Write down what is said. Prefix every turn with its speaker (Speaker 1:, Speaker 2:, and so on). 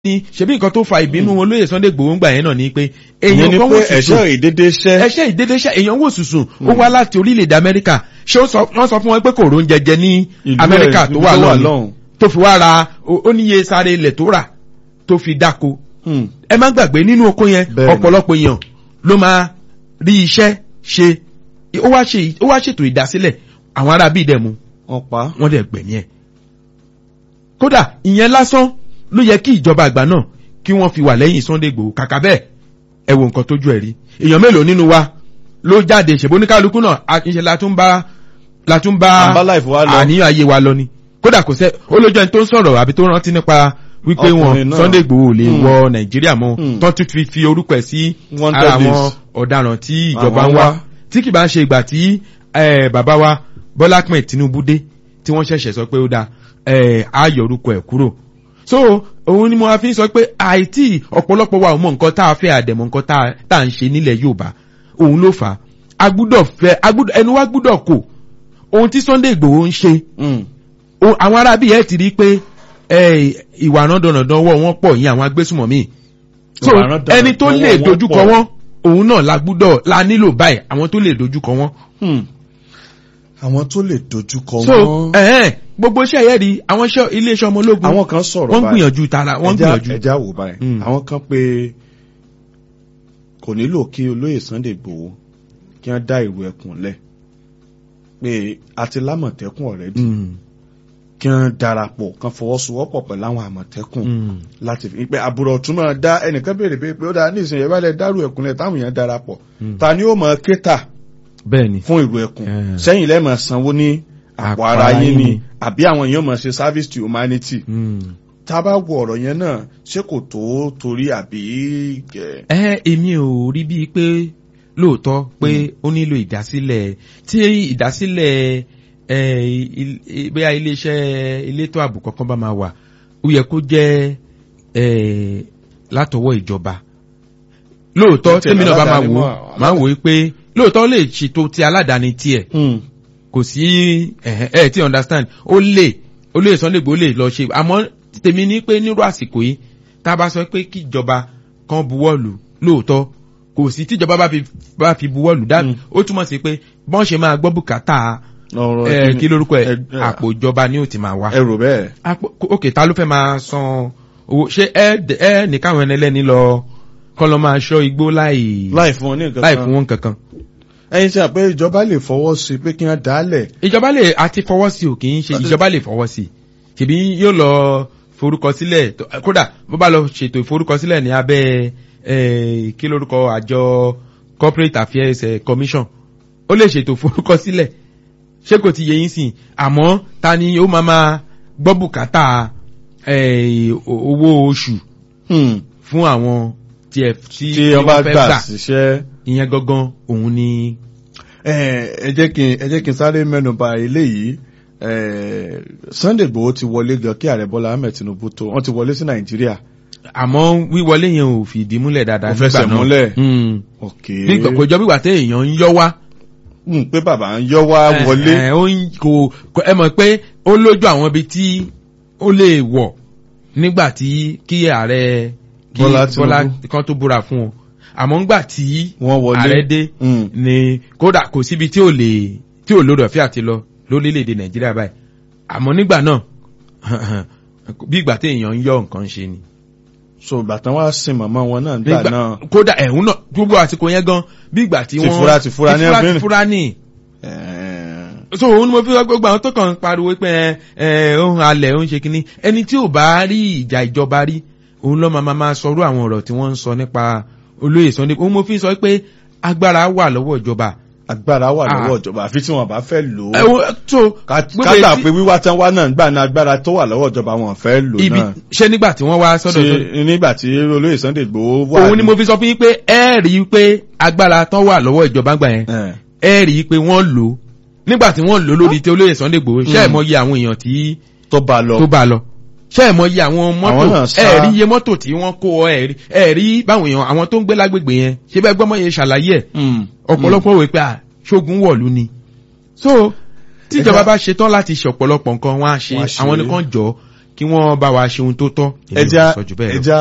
Speaker 1: ní ṣebí nǹkan tó fa ìbínú olóyè Sunday Igboho ń gbà yẹn náà ni pé
Speaker 2: ìyẹn
Speaker 1: èèyàn
Speaker 2: ni
Speaker 1: kan
Speaker 2: pé
Speaker 1: wò sùsùn
Speaker 2: ẹ̀ṣẹ́ ìdédé ṣẹ́
Speaker 1: ẹṣẹ́ ìdédéṣẹ́ èèyàn wò sùsùn ó wá láti orílẹ̀-èdè Amẹ́ríkà ṣé ó sọ- wọ́n sọ fún wọn pé kò róúnjẹ jẹ ní
Speaker 2: ìlú
Speaker 1: Amẹ́ríkà
Speaker 2: ẹ̀-
Speaker 1: tó
Speaker 2: ibi
Speaker 1: wà lọ́hùn
Speaker 2: lọ́hùn.
Speaker 1: tó fi wá ra ó ó níye sáré ilẹ̀ tó rà tó fi dáko
Speaker 2: Hmm.
Speaker 1: ẹ má gbàgbé nínú oko yẹn
Speaker 2: Bẹ́ẹ̀ni.
Speaker 1: ọ̀pọ̀lọpọ̀ èèyàn ló máa rí iṣẹ́ ṣe ó wá ṣe ó wá ṣètò ìdásílẹ̀ àwọn ará bíi dẹ̀mu
Speaker 2: wọ́n pa á.
Speaker 1: wọ́n dẹ̀ gbẹ̀mí ẹ̀. kódà ìyẹn lásán ló yẹ kí ìjọba àgbà náà kí wọ́n fi wà lẹ́yìn Sunday Igboho kàkà bẹ́ẹ̀ ẹ wo nǹkan tójú ẹ̀ rí èèyàn mélòó nínú wa ló jáde ṣèbó ní kálukú náà àkínṣe la tún bá la tún bá
Speaker 2: À ń bá life wa lọ.
Speaker 1: àníyàn ayé wa lọ ni kódà kò sẹ́ ó lójú ẹni tó ń sọ̀rọ̀ àbí tó rántí nípa wípé wọn
Speaker 2: Ọkùnrin náà.
Speaker 1: Sunday Igboho ò lè
Speaker 2: Hmm.
Speaker 1: wọ Nàìjíríà mọ́
Speaker 2: Hmm.
Speaker 1: tó tún fi fi orúkọ ẹ̀ sí
Speaker 2: Wanted
Speaker 1: ara àwọn
Speaker 2: list.
Speaker 1: ọ̀daràn tí ìjọba
Speaker 2: Àwọn
Speaker 1: ń wá
Speaker 2: wá.
Speaker 1: tí kì bá ń ṣe ìgbà tí eh, bàbá wa Bọ́lá Ahmed Tinubu dé tí wọ́n ṣẹ̀ṣẹ̀ sọ pé ó dáa eh, á yọ orúkọ ẹ̀ kúrò so òun ni mo wá fi ń sọ pé àìtí ọ̀pọ̀lọpọ̀ wa ò mọ nǹkan tá a fẹ́ àdẹ̀mọ̀ nǹkan tá a- tá à ń ṣe nílẹ̀ Yorùbá òun ló fà á a gbúdọ̀ fẹ́ a gbúdọ̀ ẹnu wa gbúdọ̀ kò ohun tí Sunday Igboho ń ṣe
Speaker 2: Hmm.
Speaker 1: o- àwọn arábí ẹ̀ ti rí pé eh, ìwà rándanrandan ọwọ́ wọn pọ̀ yín àwọn agbésùmọ̀mí so
Speaker 2: Ìwà rándanrandan
Speaker 1: ẹni tó lè
Speaker 2: ọwọ́ wọn
Speaker 1: dojúkọ
Speaker 2: pọ̀.
Speaker 1: wọn òun náà la gbúdọ̀ la nílò báyìí àwọn tó lè dojúkọ wọn
Speaker 2: Hmm. àwọn tó lè dojúkọ
Speaker 1: so
Speaker 2: wọn.
Speaker 1: ẹ̀hẹ́n gbogbo iṣẹ́ yẹn rí àwọn iṣẹ́ iléeṣẹ́ ọmọ ológun
Speaker 2: àwọn kan sọ̀rọ̀
Speaker 1: wọ́n ń
Speaker 2: báyìí.
Speaker 1: gbìyànjú tara wọ́n ń
Speaker 2: Ẹja-
Speaker 1: gbìyànjú
Speaker 2: ẹja wò báyìí
Speaker 1: Hmm.
Speaker 2: àwọn kan pé kò nílò kí olóyè Sunday Igboho kí wọ́n dá ìrù ẹkùn lẹ̀ pé àti lámọ̀tẹ́kùn ọ̀rẹ́dì
Speaker 1: Mm,
Speaker 2: kí wọ́n darapọ̀ kan fọwọ́sowọ́pọ̀ pẹ̀lú àwọn àmọ̀tẹ́kùn
Speaker 1: mm,
Speaker 2: láti fi pé àbúrò tún máa dá ẹnìkan béèrè pé pé ó dáa ní ìsinyìí bá lẹ dárú ẹkùn lẹ̀ táwọn èèyàn darapọ̀
Speaker 1: Mm.
Speaker 2: ta ni ó mọ kéta
Speaker 1: bẹ́ẹ̀ ni
Speaker 2: fún ìrù ẹkùn
Speaker 1: Eh.
Speaker 2: sẹ́yìn lẹ́mọ̀ sanwó ní àpò
Speaker 1: Àpò
Speaker 2: ara
Speaker 1: ara
Speaker 2: yín
Speaker 1: yín
Speaker 2: ni
Speaker 1: ni.
Speaker 2: àbí àwọn èèyàn mọ̀ ṣe service to humanity
Speaker 1: Mm.
Speaker 2: tá a bá wo ọ̀rọ̀ yẹn náà ṣé kò tó torí àbí ẹ̀,
Speaker 1: ẹ èmi ò rí bíi pé lóòótọ́ pé ó nílò ìdásílẹ̀ tí ìdásílẹ̀ ẹ, il- i- bóyá iléeṣẹ́ elétò ààbò kankan bá máa wà ó yẹ kó jẹ́ ẹ, látọwọ́ ìjọba lóòótọ́
Speaker 2: Tẹ̀lé
Speaker 1: tèmi náà bá máa
Speaker 2: aládàáni
Speaker 1: wò
Speaker 2: mọ́-
Speaker 1: máa wò ó pé lóòótọ́ ó lè ṣètò ti aládàáni tiẹ̀ kò sí ẹ ẹ ti understand ó lè ó lè Sunday Igboho lè lọ ṣe àmọ́ tèmi ní pé nírú àsìkò yìí tá a bá sọ pé kí ìjọba kan buwọ́lù lóòótọ́ kò sí tíjọba bá fi bá fi buwọ́lù dá
Speaker 2: Mm.
Speaker 1: ó túmọ̀ sí pé bọ́n ṣe máa gbọ́ bùkátà
Speaker 2: ọ̀rọ̀
Speaker 1: ẹ
Speaker 2: ẹ̀kíní-
Speaker 1: kí lórúkọ ẹ
Speaker 2: ẹ- ẹ-
Speaker 1: àpò ìjọba ni ó ti máa wá.
Speaker 2: ẹrù bẹ́ẹ̀
Speaker 1: àpò ok ta ló fẹ́ máa san owó ṣé ẹ ẹ ní káwọn ẹni ẹlẹ́ni lọ kọ́ lọ máa ṣọ́ igbó láì
Speaker 2: láì fún wọn ní nǹkan
Speaker 1: láì
Speaker 2: kan
Speaker 1: fún wọn kankan.
Speaker 2: ẹyin tí a pé ìjọba lè fọwọ́ sí pé kí wọ́n dálẹ̀
Speaker 1: ìjọba lè àti fọwọ́ sí ò kì í ṣe ìjọba lè fọwọ́ sí ṣèbí yóò lọ forúkọsílẹ̀ tó- kódà bó bá lọ ṣètò ìforúkọsílẹ̀ ní abẹ́ eh, kí lórúkọ àjọ corporate affairs eh, commission ó lè ṣètò ìforúkọsílẹ̀ ṣé kò ti yẹ yín sìn àmọ́ ta ni ó máa máa gbọ́ bùkátà eh, o- owó oṣù fún àwọn tí ẹ tí
Speaker 2: tí wọ́n bá gbà síṣẹ́
Speaker 1: ìyẹn gangan òun ni
Speaker 2: ẹ ẹ jẹ́ kí n ẹ jẹ́ kí n sáré mẹ́nu bà eléyìí ẹ Sunday Igboho ti wọlé gan kí ààrẹ Bọ́lá Ahmed Tinubu tó wọ́n ti wọlé sí Nàìjíríà
Speaker 1: àmọ́ wíwọlé yẹn ò fìdí múlẹ̀ dáadáa
Speaker 2: Kò fẹsẹ̀
Speaker 1: nígbà náà.
Speaker 2: múlẹ̀.
Speaker 1: Mm.
Speaker 2: ok
Speaker 1: bí kò jọ bí wà tẹ èèyàn ń yọ wá.
Speaker 2: Hmm, pé bàbá ń yọ wá wọlé
Speaker 1: ẹ, ẹ, ó ń- kò kò- ẹ mọ̀ pé ó lójú àwọn ibi tí ó lè wọ̀ nígbà tí kí ààrẹ kí
Speaker 2: Bọ́lá Tinubu.
Speaker 1: kan tó búra fún ọ àmọ́ ńgbà tí
Speaker 2: wọ́n wọlé
Speaker 1: ààrẹ dé
Speaker 2: Hmm.
Speaker 1: ni kódà kò síbi tí ò lè tí ò lórí ọ̀fẹ́ àti lọ lórílẹ̀‐èdè nàìjíríà báyìí àmọ́ nígbà náà bí ìgbà tí èèyàn ń yọ nǹkan ṣe ni.
Speaker 2: so ìgbà tán wá sin màmá wọn náà nígbà
Speaker 1: Nígbà-
Speaker 2: náà
Speaker 1: kódà ẹ̀hún náà gbogbo àsìkò yẹn gan bí ìgbà tí
Speaker 2: Ti
Speaker 1: wọ́n
Speaker 2: fura- ti fura ní
Speaker 1: ti fura
Speaker 2: àfihàn.
Speaker 1: ti fura ní.
Speaker 2: ẹ,
Speaker 1: so òun ni mo fi wá gbogbo àwọn tó kàn ń pariwo pé ẹ ẹ òun alẹ̀ òun ṣe kínní ẹni tí ò bá rí ìjà ìjọba rí òun lọ́ máa máa sọrú àwọn ọ̀rọ̀ tí wọ́n ń sọ nípa olóyè Sunday òun mo fi sọ pé agbára wà lọ́wọ́ ìjọba.
Speaker 2: agbára wà
Speaker 1: Ah.
Speaker 2: lọ́wọ́ ìjọba àfi tí wọn bá fẹ́ lò
Speaker 1: ẹ
Speaker 2: ó
Speaker 1: wo so
Speaker 2: ká
Speaker 1: gbogbo
Speaker 2: ká gbà
Speaker 1: etí-
Speaker 2: pé wíwá tán wá náà gbà ní agbára tó wà lọ́wọ́ ìjọba wọn fẹ́ lò
Speaker 1: ibi
Speaker 2: náà
Speaker 1: ṣé nígbà tí wọ́n wá sọ́dọ̀ tó
Speaker 2: ṣe nígbà tí olóyè Sunday Igboho wà
Speaker 1: òun ni mo fi sọ fún yín pé ẹ rí i pé agbára tán wà lọ́wọ́ ìjọba gbà yẹn
Speaker 2: ẹ,
Speaker 1: ẹ rí i pé wọ́n lò ó nígbà tí wọ́n lò ó lórí tí olóyè Sunday Igboho ṣé ẹ̀
Speaker 2: Mm.
Speaker 1: mọ iye àwọn èèyàn tí
Speaker 2: tó bá lọ
Speaker 1: tó bá lọ ṣé ẹ̀ mọ iye àwọn
Speaker 2: Àwọn
Speaker 1: mọ́tò
Speaker 2: náà sá.
Speaker 1: ẹ rí iye mọ́tò tí wọ́n kó ọ ẹ rí ẹ rí báwọn èèyàn àwọn tó ń gbé lágbègbè yẹn ṣé bẹ́ẹ̀ gbọ́mọ yẹn ṣàlàyé ẹ̀
Speaker 2: Hmm.
Speaker 1: ọ̀pọ̀lọpọ̀ wò pé à ṣógun wọ̀lú ni so tíjọba
Speaker 2: Ẹja-
Speaker 1: bá ṣetán láti ṣe ọ̀pọ̀lọpọ̀ nǹkan wọn á ṣe
Speaker 2: Wọ́n á ṣe.
Speaker 1: àwọn nìkan jọ kí wọ́n bá wa ṣe ohun tó tọ́ èmi ò
Speaker 2: ẹja
Speaker 1: sọ jù bẹ́ẹ̀ lọ.
Speaker 2: ẹja